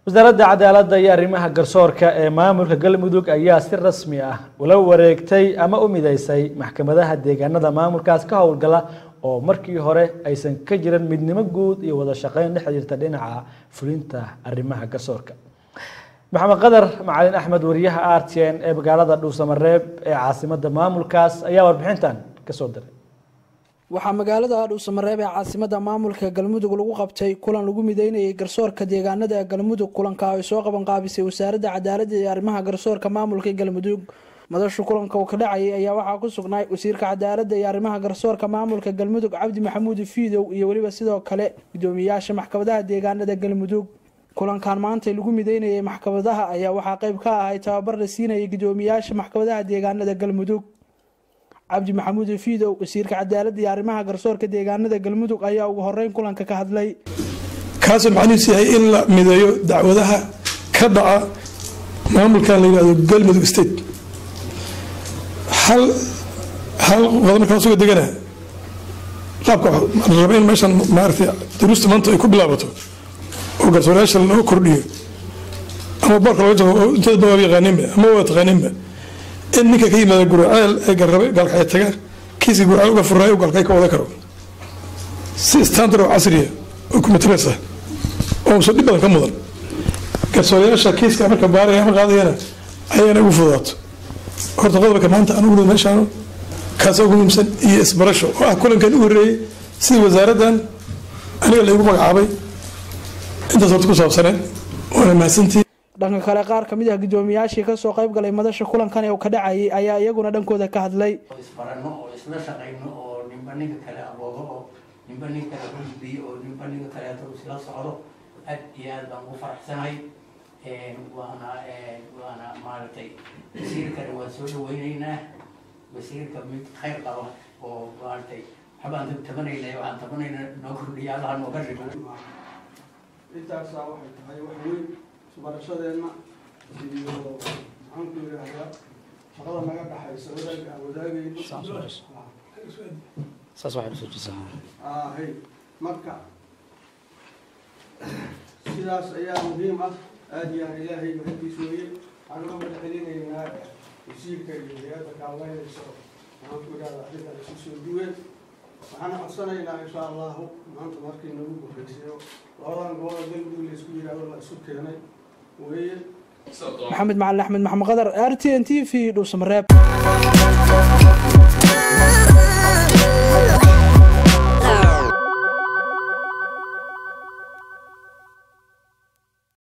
wasaaradda cadaaladda iyo arrimaha garsoorka ee maamulka galmudug ayaa si rasmi ah ula wareegtay ama u mideysay maxkamadaha deegaanada maamulkaas ka howlgala oo markii hore aysan ka jirin midnimo guud iyo wada shaqeyn dhex jirta dhinaca fulinta arrimaha garsoorka maxamed qadar macalin axmed wariyaha r t n ee magaalada dhuusamareeb ee caasimada maamulkaas ayaa warbixintan kasoo diray waxaa magaalada dhuusamareeb ee caasimada maamulka galmudug lagu qabtay kulan lagu mideynayay garsoorka deegaanada galmudug kulanka ay soo qabanqaabisay wasaaradda cadaaladda iyo arrimaha garsoorka maamulka galmudug madashu kulanka uu ka dhacayay ayaa waxaa ku sugnay wasiirka cadaaladda iyo arrimaha garsoorka maamulka galmudug cabdi maxamuud fiidow iyo weliba sidoo kale gudoomiyayaasha maxkamadaha deegaanada galmudug kulankan maanta lagu mideynayay maxkamadaha ayaa waxaa qeyb ka ahay tababar la siinayay gudoomiyayaasha maxkamadaha deegaanada galmudug cabdi maxamuud fiidow wasiirka cadaaladda iyo arrimaha garsoorka deegaanada galmudug ayaa ugu horeyn kulanka ka hadlay kaasoo macnihiisu yahay in la mideeyo dacwadaha ka dhaca maamulkan la yihahdo galmudug state hal hal qodob markaan suga degana qaabka la raba in meeshan maaragtay duruusta maanta ay ku bilaabato oo garsoorayaasha loo kordhiyo ama boorka looga jabo oo inteeda badan yaqaaninba ama waa taqaaninba in ninka ka yimaada guraceel ee garrabe gaalkacyo taga kiiska guraceel uga furaayo gaalkacyo ka wada karo si standard oo casriya oo computeres ah oo usan dhib badan ka mudan garsoorayaasha kiiska marka baaraya ama qaadayana ayana ugu fududaato horta qodobka maanta aan ugu meeshaan kaas ugu muhiimsan iyo isbarasho oo ah kulankan u horreeyey sidii wasaaraddan aniga laygu magacaabay intaas horta ku saabsaneed waana mahadsantii dhanka kale qaar kamid ah gudoomiyaashii kasoo qayb galay madasha kulankan ee uu ka dhacayay ayaa iyaguna dhankooda ka hadlay oo isbarano oo isla shaqayno oo ninba ninka kale aboodo oo ninba ninka kale husbiyo oo ninba ninka kale haduu isla socdo aad iyo aad baan ugu faraxsanahay waana waana maaragtay wasiirkana waan soo dhaweyneynaa wasiirka mid khayr qaba oo maaragtay waxbaan tabanaynay waxaan tabanayna noo kordhiya allaha nooga dhigo intaasaa waxay tahay wax weyn isbarashadeenna iyo maxaan ku yidhaahdaa shaqada naga dhaxaysa wadaagga aan wadaagayno hay marka sidaas ayaa muhiim ah aada iyo aan ilaahay mahadiis weeye waxaan uga madaxcelinaynaa wasiirka iyo hay-adda kaalmeynaysa maxaan ku yidhahdaa arrintan isu soo duween waxaan codsanaynaa insha allahu maanta markii nagu gufaysayo labadan gobol galmudug la isku yidhaahdo la isu keenay weeye maxamed macalin axmed maxamed qadar r t n t v dhuusamareeb